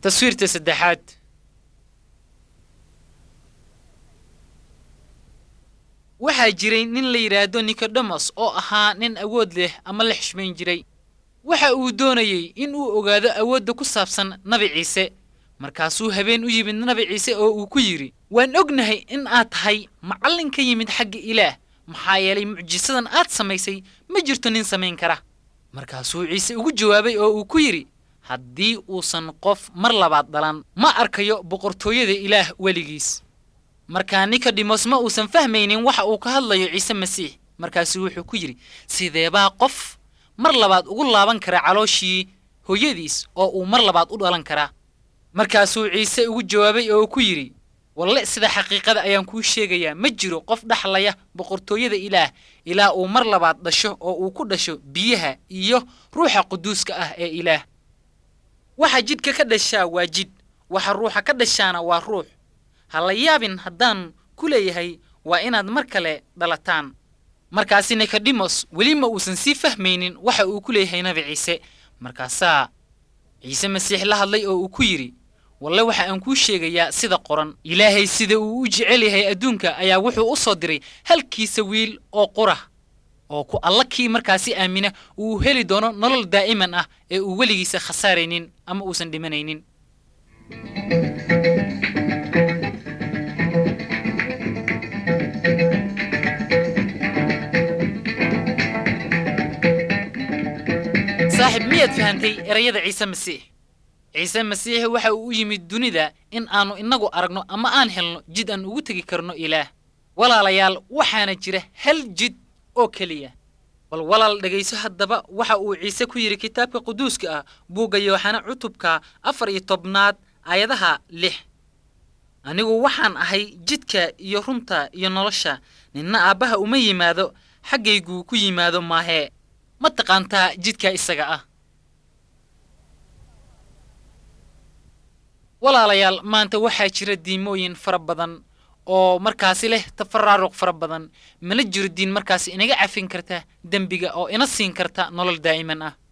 taswiirta saddexaad waxaa jiray nin la yidhaahdo nikodemos oo ahaa nin awood leh ama la xishmayn jiray waxa uu doonayey in uu ogaado awoodda ku saabsan nabi ciise markaasuu habeen u yimid nabi ciise oo uu ku yidhi waan ognahay in aad tahay macallin ka yimid xagga ilaah maxaa yeelay mucjisadan aad samaysay ma jirto nin samayn kara markaasuu ciise ugu jawaabay oo uu ku yidhi haddii uusan qof mar labaad dhalan ma arkayo boqortooyada ilaah weligiis markaa nikodemos ma uusan fahmaynin waxa uu ka hadlayo ciise masiix markaasuu wuxuu ku yidhi sideebaa qof mar labaad ugu laaban kara calooshii hooyadiis oo uu mar labaad u dhalan karaa markaasuu ciise ugu jawaabay oo uu ku yidhi walle sida xaqiiqada ayaan kuu sheegayaa ma jiro qof dhaxlaya boqortooyada ilaah ilaa uu mar labaad dhasho oo uu ku dhasho biyaha iyo ruuxa quduuska ah ee ilaah waxa jidhka ka dhashaa waa jidh waxa ruuxa ka dhashaana waa ruux ha la yaabin haddaan ku leeyahay waa inaad mar kale dhalataan markaasi nikodemos weli ma uusan sii fahmaynin waxa uu ku leeyahay nabi ciise markaasaa ciise masiix la hadlay oo uu ku yidhi walle waxa aan kuu sheegayaa sida qoran ilaahay sida uu u jecel yahay adduunka ayaa wuxuu u soo diray halkiisa wiil oo qura oo ku alla kii markaasi aamina uu heli doono nolol daa'iman ah ee uu weligiisa khasaaraynin ama uusan dhimanaynin saaxib miyaad fahantay erayada ciise masiix ciise masiix waxa uu u yimid dunida in aannu innagu aragno ama aan helno jid aan ugu tegi karno ilaah walaalayaal waxaana jira hal jid oo keliya bal walaal dhegayso haddaba waxa uu ciise ku yidhi kitaabka quduuska ah buugga yooxana cutubka afar iyo tobnaad aayadaha lix anigu waxaan ahay jidka iyo runta iyo nolosha ninna aabbaha uma yimaado xaggayguu ku yimaado maahee ma taqaantaa jidka isaga ah walaalayaal maanta waxaa jira diimooyin fara badan oo markaasi leh tafaraaruq fara badan mana jiro diin markaasi inaga cafin karta dembiga oo ina siin karta nolol daa'iman ah